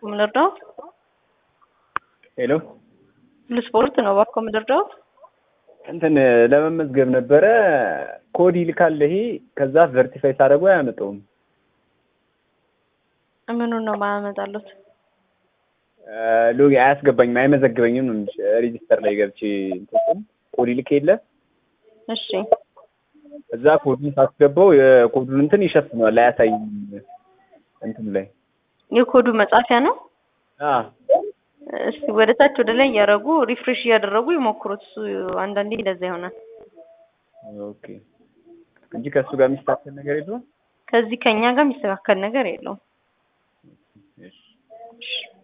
ምንርዳው ሄሎ ለስፖርት ነው እባክዎ ምንርዳው እንትን ለመመዝገብ ነበረ ኮድ ይልካል ይሄ ከዛ ቨርቲፋይ ሳደርገው አያመጣውም ምኑን ነው ማያመጣሉት ሎጊ አያስገባኝም አይመዘግበኝም ነው እንጂ ሬጂስተር ላይ ገብቼ እንትን ኮድ ይልክ የለ እሺ እዛ ኮዱን ሳስገባው የኮዱን እንትን ይሸፍነዋል አያሳይም እንትኑ ላይ የኮዱ መጻፊያ ነው አ እስቲ ወደ ታች ወደ ላይ እያደረጉ ሪፍሬሽ እያደረጉ ይሞክሩት እሱ አንዳንዴ እንደዛ ይሆናል ኦኬ እንጂ ከእሱ ጋር የሚስተካከል ነገር የለውም ከዚህ ከኛ ጋር የሚስተካከል ነገር የለውም እሺ እሺ